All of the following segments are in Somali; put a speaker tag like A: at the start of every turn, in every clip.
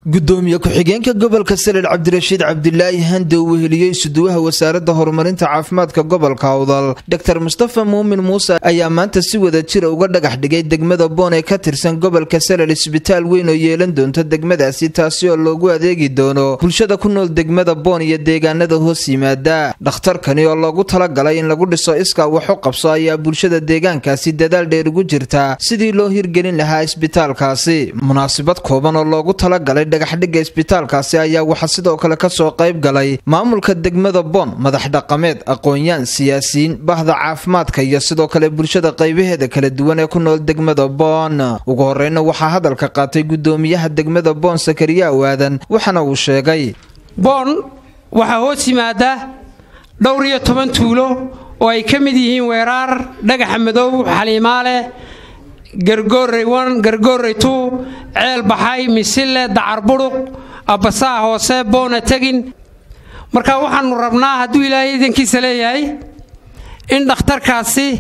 A: gudoomiye ku-xigeenka gobolka salel cabdirashiid cabdilaahi hande uu weheliyey isuduwaha wasaaradda horumarinta caafimaadka gobolka awdal dor mustafa muumin muuse ayaa maanta si wada jira uga dhagax dhigay degmada boon ee ka tirsan gobolka salel isbitaal weyn oo yeelan doonta degmadaasi taasi oo loogu adeegi doono bulshada ku nool degmada boon iyo deegaanada hoos yimaada dhakhtarkani oo loogu talagalay in lagu dhiso iskaa wax u qabso ayaa bulshada deegaankaasi dadaal dheer ugu jirtaa sidii loo hirgelin lahaa isbitaalkaasi munaasabad kooban oo loogu talagalay dhagaxdhigga isbitaalkaasi ayaa waxaa sidoo kale kasoo qayb galay maamulka degmada boon madax dhaqameed aqoon-yaan siyaasiyiin bahda caafimaadka iyo sidoo kale bulshada qaybaheeda kala duwan ee ku nool degmada boon ugu horeyna waxaa hadalka qaatay gudoomiyaha degmada boon sakariya awaadan waxaana uu sheegay
B: boon waxaa hoos yimaada dhowr iyo toban tuulo oo ay ka mid yihiin weeraar dhagaxa madow xaliimaale gargoorey wan gargoorey tuu ceel baxay misille dacar budhuq abbasaha hoose boona tegin marka waxaannu rabnaa hadduu ilaahay idankiisa leeyahay in dhakhtarkaasi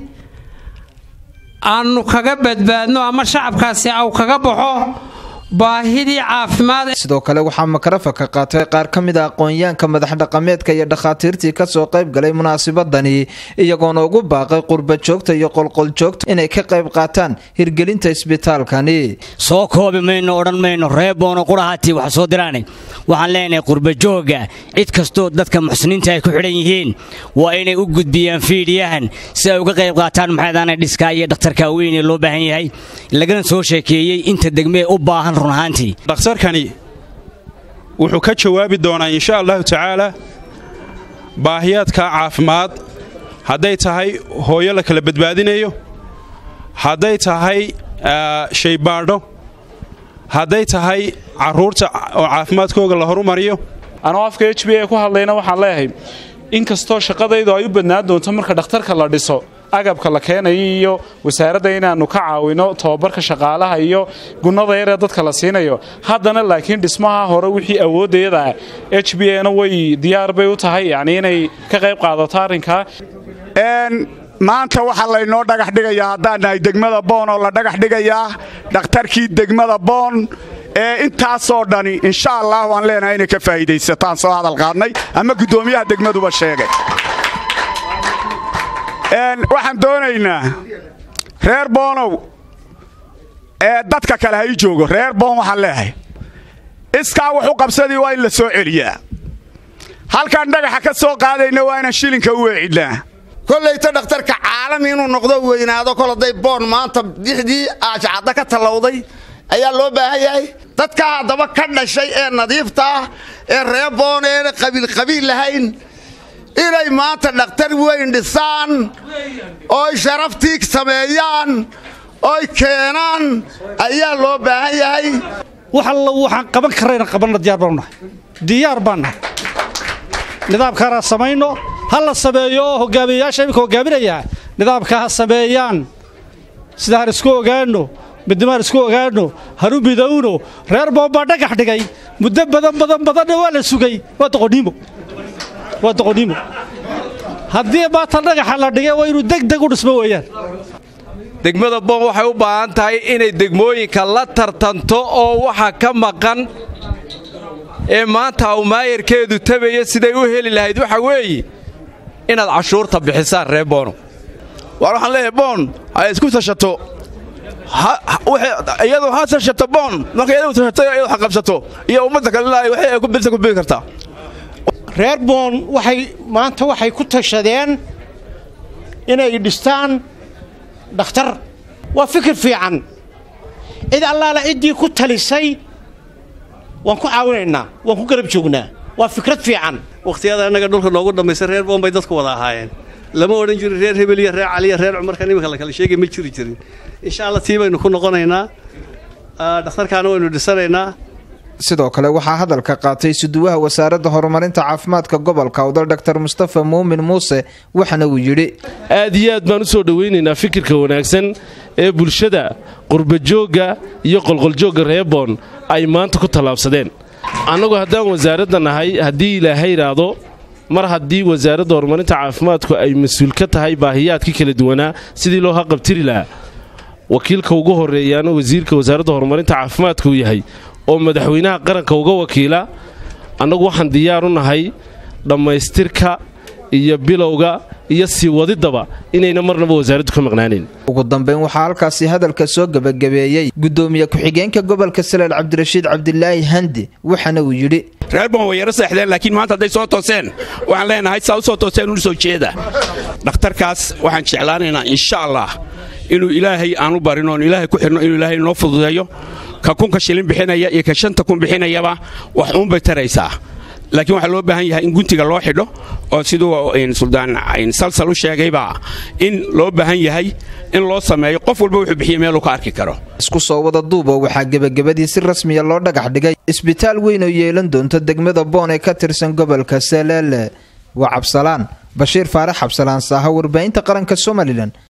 B: aannu kaga badbaadno ama shacabkaasi au kaga baxo baahidii caafimaad
A: sidoo kale waxaa makarafanka qaatay qaar ka mid a aqoonyaanka madax dhaqameedka iyo dhakhaatiirtii kasoo qayb galay munaasabadani iyagoona ugu baaqay qurba joogta iyo qolqoljoogta inay ka qayb qaataan hirgelinta isbitaalkani
C: soo koobi mayno odhan mayno reeboono qurahaatii wax soo diraanay waxaan leenahay qurbajooga cid kastoo dadka muxsiniinta ay ku xidhan yihiin waa inay u gudbiyaan fiidhiyahan si ay uga qayb qaataan maxaydaan dhiskaa iyo dhakhtarka weyn ee loo baahan yahay lagana soo sheekeeyey inta degmee u baahan
D: dhakhtarkani wuxuu ka jawaabi doonaa insha allahu tacaala baahiyaadka caafimaad hadday tahay hooyo la kala badbaadinayo hadday tahay shaybaadho hadday tahay carruurta oo caafimaadkooga la horumariyo
E: anoo afka h b a ku hadlayna waxaan leeyahay in kastoo shaqadaydu ay u badnaan doonto marka dhakhtarka la dhiso agabka la keenayo iyo wasaaradda inaannu ka caawino tobabarka shaqaalaha iyo gunnada yaree dadka la siinayo haddana laakiin dhismaha hore wixii awoodayada h b a na way diyaar bay u tahay yacni inay ka qayb qaadato arrinkaa
F: maanta waxaa laynoo dhagax dhigayaa haddaan nahay degmada boon oo la dhagax dhigayaa dhakhtarkii degmada boon ee intaasoo dhani insha allah waan leenahay inay ka faa'iidaysataan soo hadal qaadnay ama guddoomiyaha degmaduba sheegay waxaan doonaynaa reer boonow ee dadka kale ha ii joogo reer boon waxaan leehay iskaa wuxu qabsadii waa in la soo celiyaa halkaan dhagaxa ka soo qaadayna waa inaan shilinka u weecidnaa
G: kollayta dhakhtarka caalami inuu noqdo weynaado kol hadday boon maanta dixdii aashacadda ka tallowday ayaa loo baahan yahay dadka haddaba ka dhashay ee nadiifta ah ee reer boon eena qabiilqabiil lahayn inay maanta dhakhtar weyn dhisaan ooy sharaftii sameeyaan oy keenaan ayaa loo baahan yahay
H: wax alla waxaan qaban karrayna qabanna diyaar baanu nahay diyaar baan nahay nidaamkaanaa samayno ha la sameeyo oo hogaamiyeyaasha iminka hogaaminayaa nidaamka ha sameeyaan sida han isku ogaanno midnimaan isku ogaanno hanu midowno reer boon baa dhagax dhigay muddo badan badan badanna waa la sugay waa doqoniimo waa doqoniimo haddii maanta dhagaxa la dhigay waa inuu degdeg u dhismo weeyaan
I: degmada boon waxay u baahan tahay inay degmooyinka la tartanto oo waxa ka maqan ee maanta awmaayarkeedu tabaya siday u heli lahayd waxa weeye inaad cashuurta bixisaan reer boono
J: waar waxaan leeyahay boon ha isku tashato iyadu ha tashato boon marka iyadu tashato iyadu ha qabsato iyo ummadda kale waxay ay ku bidsa ku bidi kartaa
K: reer boon waxay maanta waxay ku tashadeen inay dhistaan dhakhtar waa fikir fiican cid allaala ciddii ku talisay waan ku caawinaynaa waan ku garab joognaa waa fikrad fiican
L: wakhtiyada annaga dhulka noogu dhammaysa reer boon bay dadku wada ahaayeen lama odhan jirin reer hebel iyo reer caliya reer cumarkan iminka la kala sheegay ma jiri jirin insha allah tii baynu ku noqonaynaa dhakhtarkaana waynu dhisanaynaa
A: sidoo kale waxaa hadalka qaatay suduwaha wasaaradda horumarinta caafimaadka gobolka awdal dor mustafa muumin muuse waxana uu yidhi
M: aad iyo aad baan u soo dhowaynaynaa fikirka wanaagsan ee bulshada qurbajoogga iyo qolqoljoogga reeboon ay maanta ku tallaabsadeen annagu haddaan wasaaradda nahay haddii ilaahay idhaahdo mar haddii wasaaradda horumarinta caafimaadku ay mas-uul ka tahay baahiyaadkii kala duwanaa sidii loo haqabtiri lahaa wakiilka ugu horeeyaana wasiirka wasaaradda horumarinta caafimaadka uu yahay oo madaxweynaha qaranka uga wakiila annagu waxaan diyaar u nahay dhammaystirka iyo bilowga iyo sii wadiddaba inayna marnaba wasaaraddu ka maqnaanayn
A: ugu dambayn waxaa halkaasi hadalka soo gebagabeeyey gudoomiye ku-xigeenka gobolka saleel cabdirashiid cabdilaahi handi waxaana uu yidhi
N: reer boon way yaro seexdeen laakiin maanta hadday soo tooseen waxaan leenahay saa u soo tooseen unu soo jeeda dhakhtarkaas waxaan jeclaanaynaa insha allah inuu ilaahay aanu barin oon ilaahay ku xidhno inuu ilaahay noo fududeeyo ka kunka shilin bixinaya iyo ka shanta kun bixinayaba wax uunbay taraysaa laakiin waxaa loo baahan yahay in guntiga loo xidho oo siduu suldaan salsal u sheegayba in loo baahan yahay in loo sameeyo qof walba wuxuu bixiya meeluu ka arki karo
A: isku soo wada duuba waxaa gebagabadii si rasmiya loo dhagax dhigay isbitaal weyn oo yeelan doonta degmada boon ee ka tirsan gobolka saleele waa cabsalaan bashiir faarax cabsalaan saaha warbaahinta qaranka somalilan